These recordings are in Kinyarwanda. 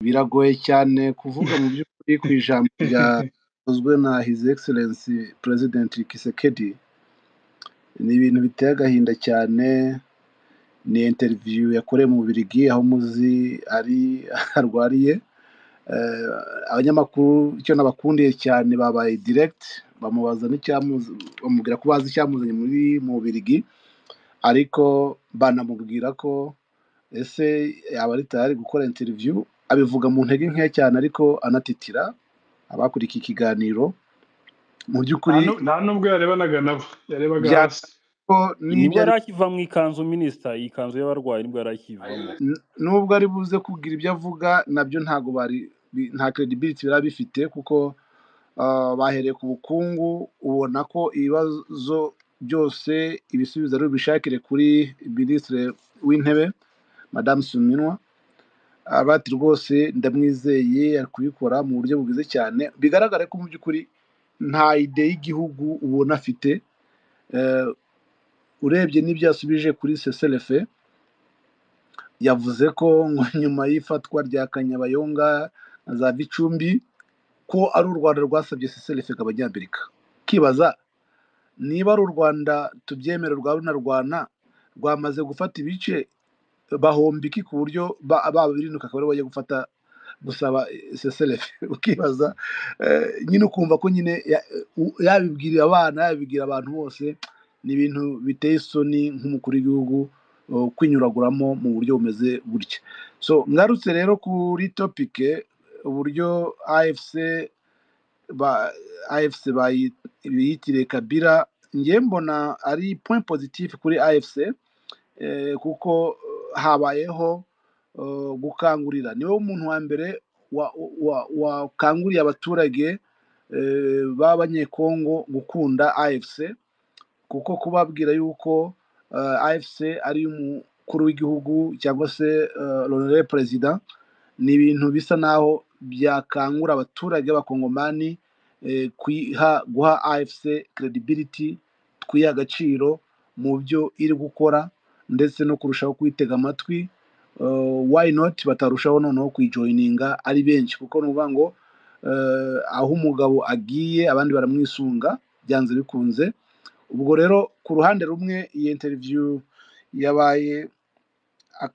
biragoye cyane kuvuga mu by'ukuri ku ijambo ryavuzwe na hizi egiselensi perezidenti kisekedi ni ibintu biteye agahinda cyane ni interiviyu yakorewe mu Bubiligi aho muzi ari arwariye Eh, abanyamakuru icyo nabakundiye cyane babaye diregiti bamubaza n'icyamuzi bamubwira ko bazi icyamuzanye muri mu Bubiligi ariko banamubwira ko ese yaba ari tayari gukora interiviyu abivuga mu ntege nkeya cyane ariko anatitira abakurikiye ikiganiro mu nta by'ukuri nu- nta n'ubwo yarebanaga nabo yarebaga bya hasi nibyo nibwo ari yari akiva mu ikanzu minisita iyi kanzu y'abarwayi nibwo yari akivamo N- nubwo ari buze kubwira ibyo avuga nabyo ntabwo bari bi- nta credibility biba bifite kuko ah, bahereye ku bukungu ubona ko ibibazo byose ibisubizo ari bishakire kuri minisitiri w'intebe madamu suminwa Ah, bati rwose ndamwizeye ari kubikora mu buryo bwiza cyane bigaragara ko mu by'ukuri nta ide y'igihugu ubona afite Eh, urebye n'ibyo yasubije kuri seselefe yavuze ko ngo nyuma y'ifatwa rya kanyabayonga na za gicumbi ko ari u rwanda rwasabye seselefega abanyamerika kibaza niba ari u rwanda tubyemera rwa runarwana rwamaze gufata ibice bahomba iki ku buryo ba- baba birinuka akaba aribo bajya gufata gusaba seselefe ukibaza eh, nyine ukumva ko nyine ya- u- yabibwira abana yabibwira abantu bose ni ibintu biteye isoni nk'umukuru w'igihugu eh, kwinyuraguramo mu buryo bumeze gutya so ngarutse rero kuri topike uburyo afc ba afc bayi- biyitiriye kabira ngiye mbona ari point positif kuri afc eh, kuko eh, habayeho eh, gukangurira niwe muntu wa mbere wa- wa- wakanguriye abaturage eh, b'abanyekongo gukunda afc kuko kubabwira yuko eh, afc ari umukuru w'igihugu cyangwa se lorere perezida ni ibintu bisa naho byakangura abaturage b'abakongomani eh, kwiha guha afc credibility twiha agaciro mu byo iri gukora ndetse no kurushaho kuyitega amatwi eh, why not batarushaho noneho kuyijoyininga ari benshi kuko ni ukuvuga ngo eh, aho umugabo agiye abandi baramwisunga byanze bikunze ubwo rero ku ruhande rumwe iyi interview yabaye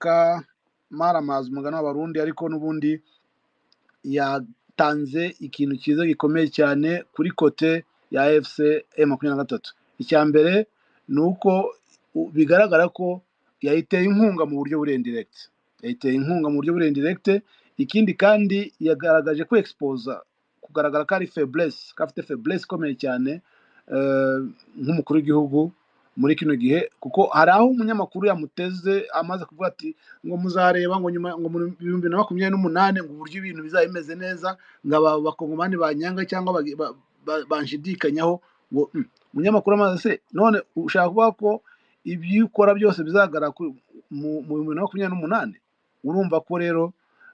akamaramaza umugani w'abarundi ariko n'ubundi yatanze ikintu cyiza gikomeye cyane kuri kote ya fc e makumyabiri na gatatu icya mbere ni uko u- bigaragara ko yayiteye inkunga mu buryo buri indiregiti yayiteye inkunga mu buryo buri indiregiti ikindi kandi yagaragaje ko exposa kugaragara ko ari feblesi ko afite feblesi ikomeye cyane eh, nk'umukuru w'igihugu muri kino gihe kuko hari aho umunyamakuru yamuteze amaze kuvuga ati ngo muzareba ngo nyuma ngo mu bihumbi na makumyabiri n'umunani ngo uburyo ibintu bizaba bimeze neza ngo aba bakongomani banyanga cyangwa bagi- ba- ba- banshidikanyaho ngo "Mm, umunyamakuru amaze se none ushaka kuvuga ko ibyo ukora byose bizagaragara kuri- mu mu bihumbi na makumyabiri n'umunani urumva ko rero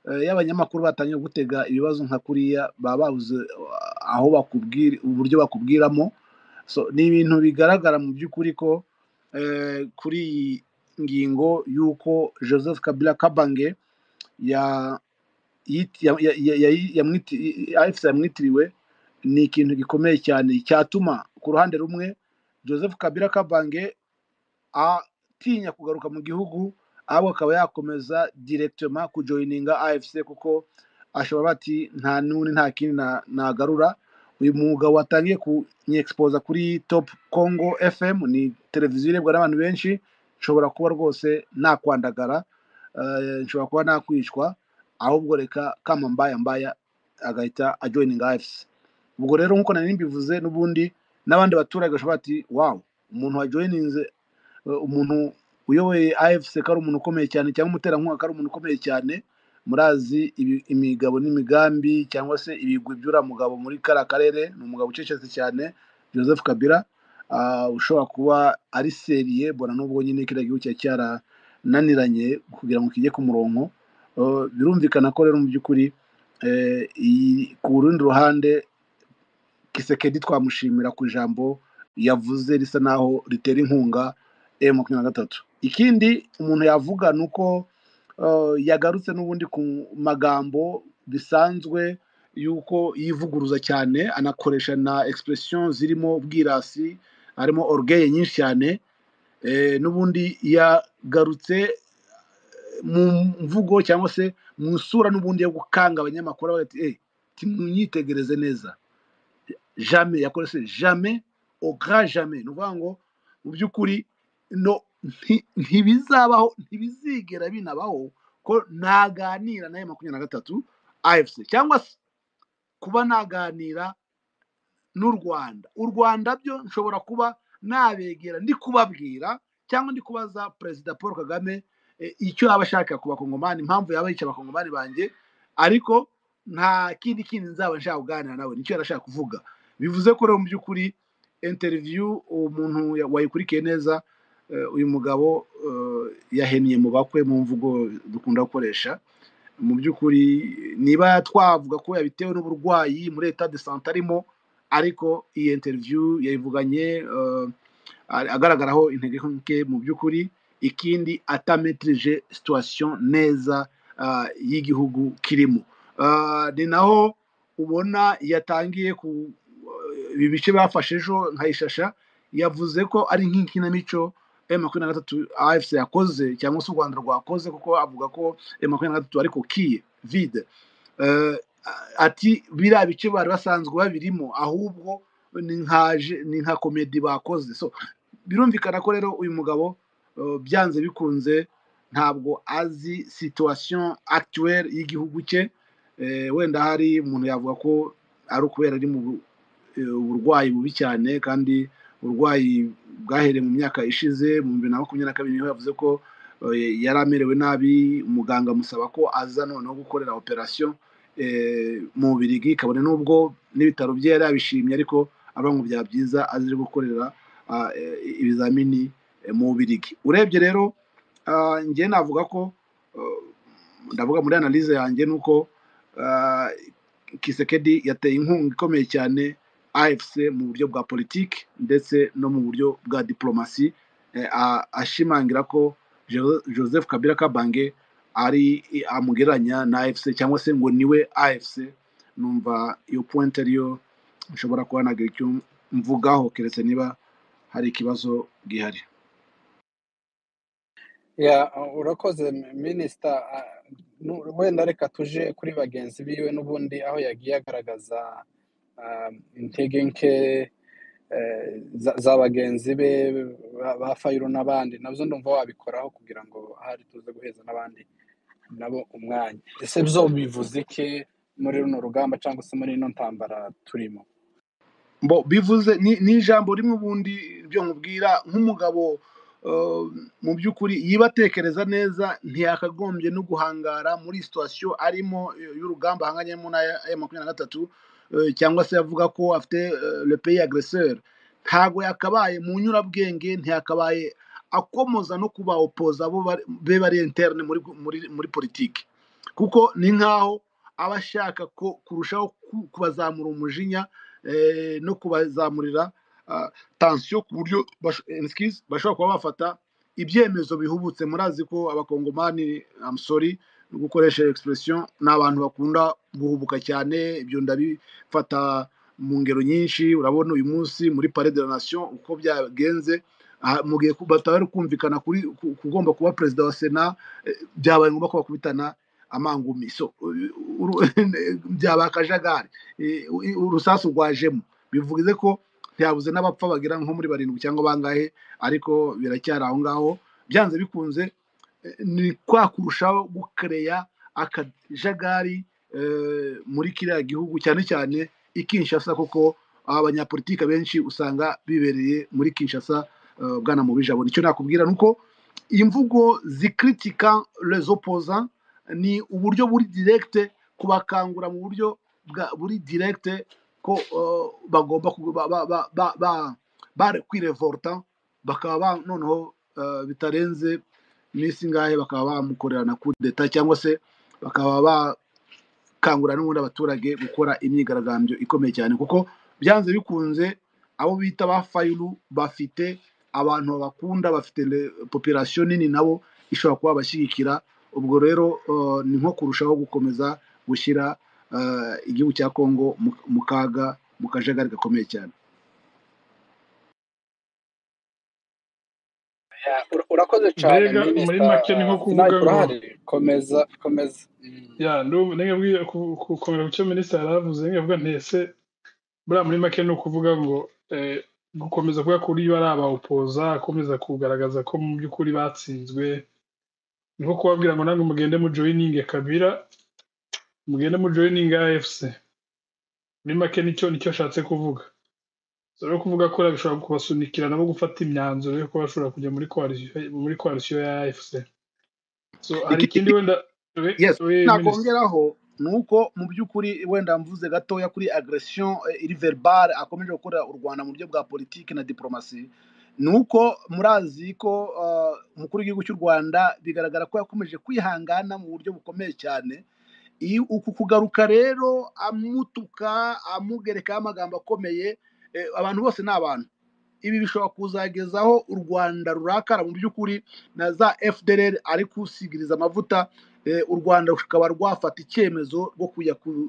eh, iyo abanyamakuru batangiye gutega ibibazo nka kuriya baba babuze eh, aho bakubwira uburyo bakubwiramo so ni ibintu bigaragara mu by'ukuri ko eh, kuri iyi ngingo y'uko joseph kabila kabange ya yit- ya- ya- ya- ya- yamwiti- afc yamwitiriwe ni ikintu gikomeye cyane cyatuma ku ruhande rumwe joseph kabila kabange atinya kugaruka mu gihugu ahubwo akaba yakomeza direkitoma kujoyininga afc kuko ashobora bati nta n'undi nta kindi na- nagarura uyu mugabo watangiye kunyexposa kuri top congo fm ni televiziyo irebwa n'abantu benshi nshobora kuba rwose nakwandagara eh, nshobora kuba nakwicwa ahubwo reka kama mbaya mbaya agahita ajoyininga afc ubwo rero nk'uko nari mbivuze n'ubundi n'abandi baturage bashobora bati wawu umuntu wajoyininze eh, umuntu uyoboye afc ko ari umuntu ukomeye cyane cyangwa umuterankunga ko ari umuntu ukomeye cyane murazi ibi- imigabo n'imigambi cyangwa se ibigwi by'uriya mugabo muri kariya karere ni umugabo ucecetse cyane joseph kabila ah, ushobora kuba ari seriye bona n'ubwo nyine kiriya gihugu cyari cyarananiranye kugira ngo kijye ku murongo Eh, birumvikana ko rero mu by'ukuri eh, iyi- ku rundi ruhande kisekedi twamushimira ku ijambo yavuze risa naho ritera inkunga e makumyabiri na gatatu ikindi umuntu yavuga ni uko eh, yagarutse n'ubundi ku magambo bisanzwe yuko yivuguruza cyane anakoresha na expression zirimo ubwirasi harimo orgeye nyinshi cyane Eh, n'ubundi yagarutse mu mvugo cyangwa se mu isura n'ubundi yo gukanga abanyamakuru avuga ati eh timwitegereze neza jamais yakorese jamais au grand jamais ni ukuvuga ngo mu by'ukuri no nti- ntibizabaho ntibizigera binabaho ko naganira nawe makumyabiri na gatatu afc cyangwa se kuba naganira n'u Rwanda u Rwanda byo nshobora kuba nabegera ndi kubabwira cyangwa ndi kubaza perezida Paul Kagame eh, icyo yaba ashaka ku bakongomani impamvu yaba yica abakongomani banjye ariko nta kindi kindi nzaba nshaka kuganira nawe nicyo yarashaka kuvuga bivuze ko rero mu by'ukuri interview umuntu ya- wayikurikiye neza eh, uyu mugabo eh, yaheniye mu bakwe mu mvugo dukunda gukoresha mu by'ukuri niba twavuga ko yabitewe n'uburwayi muri etat de sante arimo ariko iyi interview yayivuganye eh, agaragaraho intege nke mu by'ukuri ikindi atametrije situation neza ah, y'igihugu kirimo Ah, ni naho ubona yatangiye ku ibi bice bafashe ejo nkayishasha yavuze ko ari nk'inkinamico M makumyabiri na gatatu AFC yakoze cyangwa se u Rwanda rwakoze kuko avuga ko M makumyabiri na gatatu ariko kiye vide Eh, ati biriya bice bari basanzwe babirimo ahubwo ni nkaje ni nka komedi bakoze so birumvikana ko rero uyu mugabo uh, byanze bikunze ntabwo azi situation actuelle y'igihugu cye Eh, wenda hari umuntu yavuga ko ari ukubera ari mu bu- eh, uburwayi bubi cyane kandi uburwayi bwahereye mu myaka ishize mu bibiri na makumyabiri na kabiri niho yavuze ko eh, yari amerewe nabi umuganga amusaba ko aza noneho gukorera operation eh, mu Bubirigi kabone n'ubwo n'ibitaro bye yari yabishimye ariko avuga ngo byaba byiza azire gukorera ah, eh, ibizamini eh, mu Bubirigi urebye rero ah, njye navuga ko eh, ndavuga muri analyse yanjye ni uko ah, Kisekedi yateye inkunga ikomeye cyane AFC mu buryo bwa politiki ndetse no mu buryo bwa diplomasi eh, a- ashimangira ko Jo- Joseph Kabila Kabange ari amugereranya na AFC cyangwa se ngo niwe AFC numva iyo point ariyo nshobora kuba nagira icyo mvugaho keretse niba hari ikibazo gihari Ya, urakoze minisita wenda reka tuje kuri bagenzi biwe n'ubundi aho yagiye agaragaza ah, intege nke eh, za za bagenzi be ba ba fayiro n'abandi nabyo ndumva wabikoraho kugira ngo ahari tuze guheza n'abandi nabo umwanya ese byo bivuze iki muri runo rugamba cyangwa se muri ino ntambara turimo Bo, bivuze ni, ni ijambo rimwe ubundi byo nkubwira nk'umugabo eh, mu by'ukuri yiba atekereza neza ntiyakagombye no guhangara muri situwasiyo arimo eh, y'urugamba ahanganyemo na ya makumyabiri na gatatu eh, cyangwa se avuga ko afite eh, le pays agresseur ntago yakabaye mu nyurabwenge ntiyakabaye akomoza no kuba opoza abo bari- be bari interne muri, muri, muri politiki kuko ni nk'aho aba ashaka ko kurushaho ku- kubazamura umujinya eh, no kubazamurira ah, tansiyo ku buryo bash- eh, excuse, bashobora kuba bafata ibyemezo bihubutse murazi ko abakongomani I'm sorry no gukoresha iyo expression ni abantu bakunda guhubuka cyane ibyo ndabifata mu ngero nyinshi urabona uyu munsi muri pare de la nation uko byagenze ah, mu gihe ku- batari kumvikana kuri ku- kugomba kuba perezida wa sena eh, byabaye ngombwa ko bakubitana amangumi so u- uru- byabaye akajagari eh, u- urusasu rwajemo bivuze ko ntiyabuze n'abapfa bagira nko muri barindwi cyangwa bangahe ariko biracyari aho ngaho byanze bikunze eh, ni kwa kurushaho gukereya akajagari eh, muri kiriya gihugu cyane cyane i Kinshasa kuko abanyapolitike benshi usanga bibereye muri Kinshasa eh, bwana mubijabo nicyo nakubwira nuko imvugo zikritika les opposants ni uburyo buri direct kubakangura mu buryo bwa buri direct ko eh, bagomba ku- ba- ba- ba- ba- ba- ba- kwirevolta bakaba ba- noneho eh, bitarenze iminsi ngahe bakaba bamukorera na coup d'etat cyangwa se bakaba bakangurira n'ubundi abaturage gukora imyigaragambyo ikomeye cyane kuko byanze bikunze abo bita ba fayiru bafite abantu babakunda bafite le- population nini nabo ishobora kuba bashyigikira ubwo rero eh, ni nko kurushaho gukomeza gushyira ah, igihugu cya kongo mu- mu kaga mu kajagari gakomeye cyane Ura- urakoze cyane mbega muri minisita make ni nko kuvuga sinayipu ngo urahari komeza komeza Mm. ya ndumva nengabwiye gukomera ku cyo minisitiri yaravuze nengabwa ntese buriya muri make ni ukuvuga ngo eh, gukomeza kuvuga kuri bari abawupoza akomeza kugaragaza ko mu by'ukuri batsinzwe ni nko kubabwira ngo nange mugende mujoyininge kabira mugende mujoyininge afc muri make nicyo nicyo ashatse kuvuga Si rero kuvuga ko bishobora kubasunikira nabo gufata imyanzuro yo kuba bashobora kujya muri koalisiyo muri koalisiyo ya afc so hari ikindi Iki- wenda we yes we minisitiri nakongeraho ni uko mu by'ukuri wenda mvuze gatoya kuri agresiyo iri verbale akomeje gukora u rwanda mu buryo bwa politiki na diporomasi ni uko murazi ko ah, umukuru w'igihugu cy'u rwanda bigaragara ko yakomeje kwihangana mu buryo bukomeye cyane iyo uku kugaruka rero amutuka amugerekaho amagambo akomeye eh, abantu bose ni abantu ibi bishobora kuzagezaho u rwanda rurakara mu by'ukuri na za fdr ari kusigiriza amavuta eh, u rwanda rukaba rwafata icyemezo rwo kujya ku-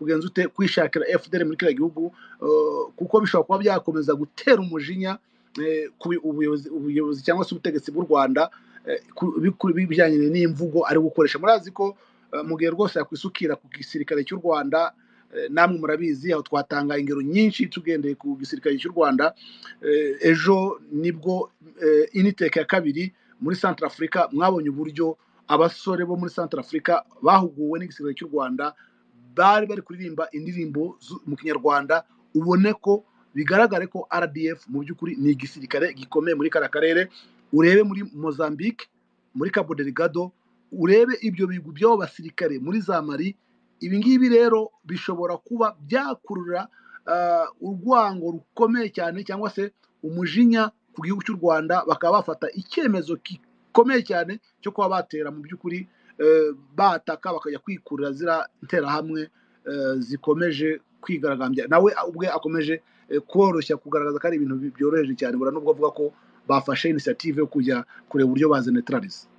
kugenza ute kwishakira fdr muri kiriya gihugu eh, kuko bishobora kuba byakomeza gutera umujinya eh, ku bi- ubuyobozi ubuyobozi cyangwa se ubutegetsi bw'u rwanda eh, ku- bi- ku- bijyanye n'imvugo ari gukoresha murazi ko Eh, mu gihe rwose yakwisukira ku gisirikare cy'u rwanda eh, namwe murabizi aho twatanga ingero nyinshi tugendeye ku gisirikare cy'u rwanda Eh, ejo nibwo eh, initeka ya kabiri muri centre afurika mwabonye uburyo abasore bo muri centre afurika bahuguwe n'igisirikare cy'u rwanda bari bari kuririmba indirimbo zu- mu kinyarwanda ubone ko bigaragare ko rdf mu by'ukuri ni igisirikare gikomeye muri kariya karere urebe muri mozambique muri cabo delgado urebe ibyo bigwi by'abo basirikare muri za mari ibi ngibi rero bishobora kuba byakurura ah, urwango rukomeye cyane cyangwa se umujinya ku gihugu cy'u rwanda bakaba bafata icyemezo gikomeye cyane cyo kuba batera mu by'ukuri eh, bataka bakajya kwikurira zira nterahamwe eh, zikomeje kwigaragambya nawe ubwe akomeje eh, koroshya kugaragaza ko ari ibintu bi- byoroheje cyane bura nubwo avuga ko bafashe inisiyative yo kujya kureba uburyo bazenetraliza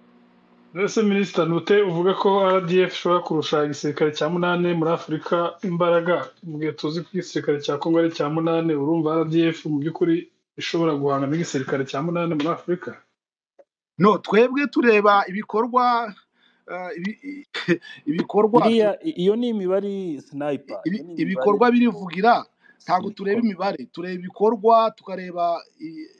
mbese minisita nute uvuga ko rdf ishobora kurusha igisirikare cya munani muri afurika imbaraga mu gihe tuzi ko igisirikare cya kongo ari icya munani urumva rdf mu by'ukuri ishobora guhangana n'igisirikare cya munani muri afurika no twebwe tureba ibikorwa eh, ibi- i- ibikorwa iriya i- iyo ni imibare sinayipa iyo ibi- ni imibare ibikorwa birivugira ntabwo tureba sinikoro imibare tureba ibikorwa tukareba i-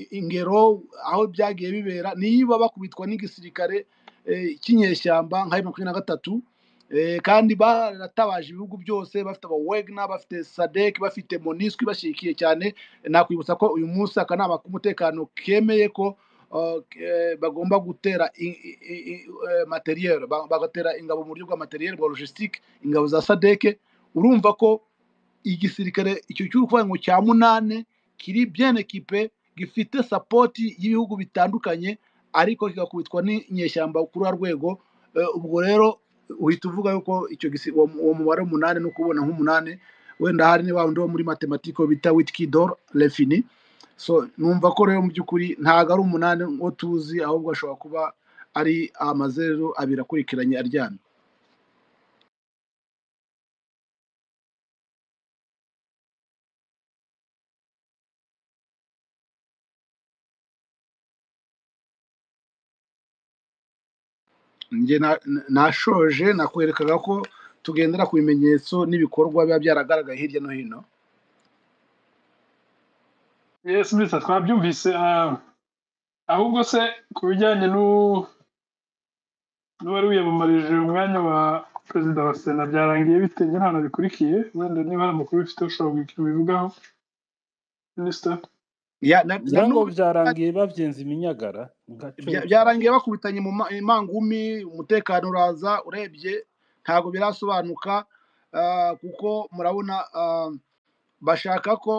i- ingero aho byagiye bibera niba bakubitwa n'igisirikare eh, cy'inyeshyamba nka makumyabiri na gatatu eh, kandi baratabaje ibihugu byose bafite abawegna bafite sadek bafite monisco ibashyigikiye cyane nakwibutsa ko uyu munsi akanama k'umutekano kemeye ko uh, eh, bagomba gutera i- i- i- i- eh, materiel ba- bagatera ingabo mu buryo bwa materiel bwa logistique ingabo za sadeke urumva ko igisirikare icyo cy'urukuvuga ngo cya munane kiri bien ekipe gifite sapoti y'ibihugu bitandukanye ariko kigakubitwa n'inyeshyamba kuri wa rwego Eh, ubwo rero uhita uvuga yuko icyo gisi- uwo uwo mubare w'umunani ni ukubona nk'umunani wenda hari ni wa wundi wo muri matematiko bita witkidor lefini so numva ko rero mu by'ukuri ntabwo ari umunani uwo tuzi ahubwo ashobora kuba ari amazeru abiri akurikiranye aryamye njye na- na- nashoje nakwerekaga ko tugendera ku bimenyetso n'ibikorwa biba byaragaragaye hirya no hino yes minisita twabyumvise ah, ahubwo se ku bijyanye n'u n'uwari wiyamamarije umwanya wa perezida wa sena byarangiye bite nk'ahantu bikurikiye wenda niba hari amakuru bifite ushobora kugira icyo ubivugaho minisita Ya- na- na ngira ngo n'ubu byarangiye babyenze iminyagara ntacyo bya- bitwaye byarangiye bakubitanye mu ma- imangumi umutekano uraza urebye ntabwo birasobanuka ah, kuko murabona ah, bashaka ko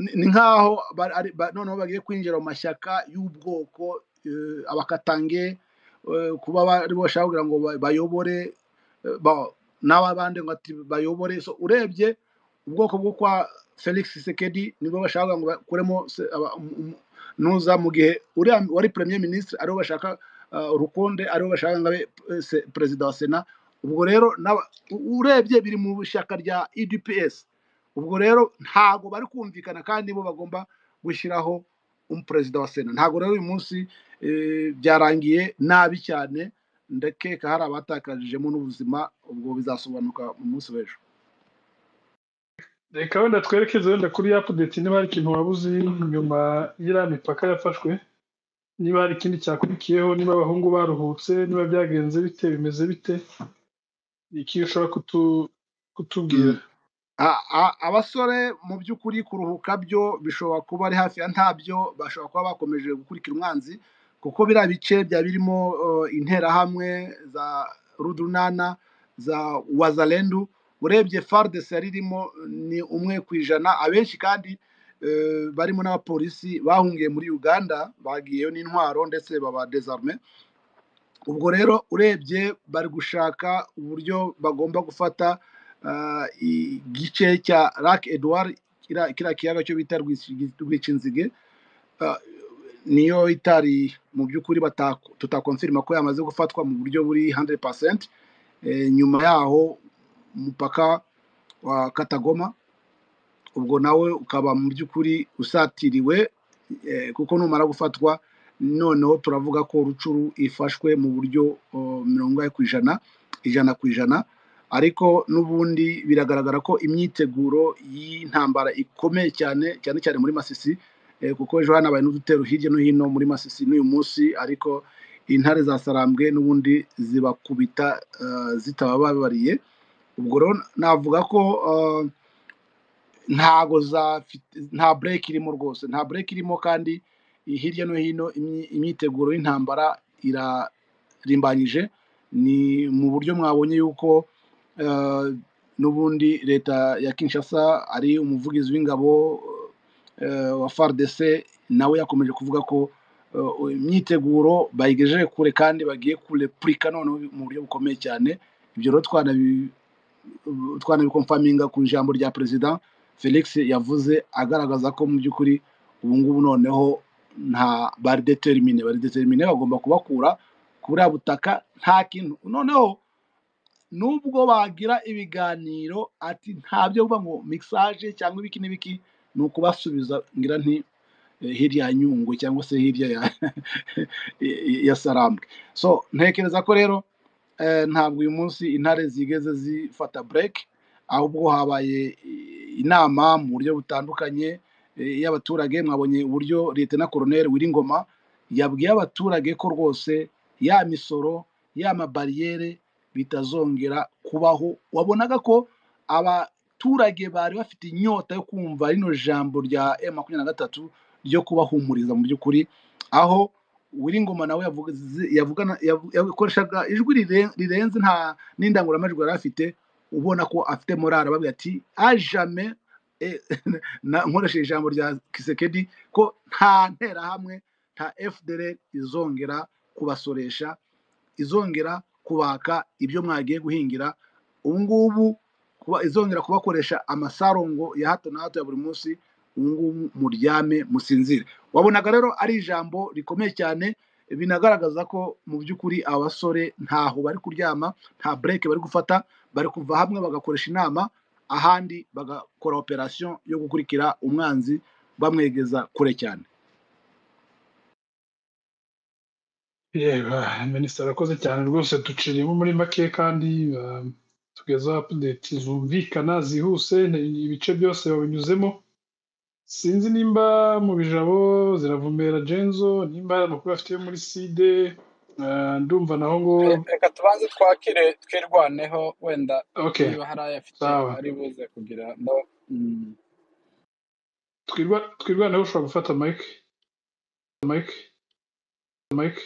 ni ni nk'aho ba- ari- ba- noneho bagiye kwinjira mu mashyaka y'ubwoko eh, abakatange eh, kuba bari bashaka kugira ngo ba- bayobore eh, ba- n'abandi ngo ati bayobore so urebye ubwoko bwo kwa felix sekedi nibwo bashaka kugira ngo bakuremo se- aba- um- um- nuza mu gihe uriya wari premier ministre ariwe bashaka ah, rukonde ariwe bashaka ngo abe eh, se- perezida wa sena ubwo rero n'aba- u- urebye biri mu ishyaka rya edps ubwo rero ntabwo bari kumvikana kandi bo bagomba gushyiraho umuperezida wa sena ntabwo rero uyu munsi eh, byarangiye nabi cyane ndakeka hari abatakarijemo n'ubuzima ubwo bizasobanuka mu munsi w'ejo reka wenda twerekeze wenda kuri apudeti niba hari ikintu waba uzi nyuma y'iriya mipaka yafashwe niba hari ikindi cyakurikiyeho niba abahungu baruhutse niba byagenze bite bimeze bite Ni iki ushobora kutu- kutubwira Mm. A- a- abasore mu by'ukuri kuruhuka byo bishobora kuba ari hafi ya ntabyo bashobora kuba bakomeje gukurikira umwanzi kuko biriya bice byaba birimo eh, interahamwe za rudunana za wazalendu urebye fardesi yari irimo ni umwe ku ijana abenshi kandi eh, barimo n'abapolisi bahungiye muri uganda bagiyeyo n'intwaro ndetse baba desarme ubwo rero urebye bari gushaka uburyo bagomba gufata ah, igice cya rake eduwari kiriya kiriya kiyaga cyo bita Rwiki- rwicinzige ah, niyo itari mu by'ukuri bata- tutakonfirima ko yamaze gufatwa mu buryo buri 100% Eh, nyuma yaho umupaka wa katagoma ubwo nawe ukaba mu by'ukuri usatiriwe eh, kuko numara gufatwa noneho turavuga ko rucuru ifashwe mu buryo oh, mirongo ine ku ijana ijana ku ijana ariko n'ubundi biragaragara ko imyiteguro y'intambara ikomeye cyane cyane cyane muri masisi eh, kuko ejo hanabaye n'udutero hirya no hino muri masisi n'uyu munsi ariko intare za sarambwe n'ubundi zibakubita eh, zitabababariye ubwo rero navuga ko eh, ntago zafite nta bureke irimo rwose nta bureke irimo kandi hirya no hino imyi- imyiteguro y'intambara irarimbanyije ni mu buryo mwabonye yuko eh, n'ubundi leta ya kinshasa ari umuvugizi w'ingabo eh, wa fardc nawe yakomeje kuvuga ko eh, imyiteguro bayigejeje kure kandi bagiye kurepurika noneho mu buryo bukomeye cyane ibyo rero twanabi twanabikomfaminga ku ijambo rya perezida felix yavuze agaragaza ko mu by'ukuri ubu ngubu noneho nta bari determine bari determine bagomba kubakura kuri butaka nta kintu noneho nubwo bagira ibiganiro ati ntabyo uvuga ngo mixage cyangwa ibiki n'ibiki ni ukubasubiza ngira nti eh, hirya ya nyungwe cyangwa se hirya ya, ya sarambwe so ntekereza ko rero eh, ntabwo uyu munsi intare zigeze zifata break ahubwo habaye eh, inama mu buryo butandukanye eh, y'abaturage mwabonye uburyo leta na koroneri wiringoma yabwiye abaturage ko rwose ya misoro ya mabariyere bitazongera kubaho wabonaga ko abaturage bari bafite inyota yo kumva rino jambo rya M makumyabiri na gatatu ryo kubahumuriza mu by'ukuri aho Uwiringoma nawe yavuze- yavugana- yavu- yakoreshaga ijwi rire- rirenze nta n'indangururamajwi yari afite ubona ko afite morali ababwira ati ajame eh, na- nkoresheje ijambo rya kisekedi ko nta nterahamwe nta fdr izongera kubasoresha izongera kubaka ibyo mwagiye guhingira ubu ngubu kuba izongera kubakoresha amasarongo ya hato na hato ya buri munsi ubu ngubu muryame musinzire wabonaga rero ari ijambo rikomeye cyane binagaragaza ko mu by'ukuri abasore ntaho bari kuryama nta bureke bari gufata bari kuva hamwe bagakoresha inama ahandi bagakora operasiyo yo gukurikira umwanzi bamwegeza kure cyane yeba minisita arakoze cyane rwose duciriyemo muri make kandi um, tugezaho apudeti zumvikana zihuse ni- ibice byose babinyuzemo sinzi nimba mu bijabo ziravumera jenzo nimba hari amakuru afite yo muri side uh, ndumva naho ngo Re- reka tubanze twakire twirwaneho wenda okay niba hari ayafite sawa ari buze kugira ndo- Mm. twirwa twirwaneho ushobora gufata mike mike mike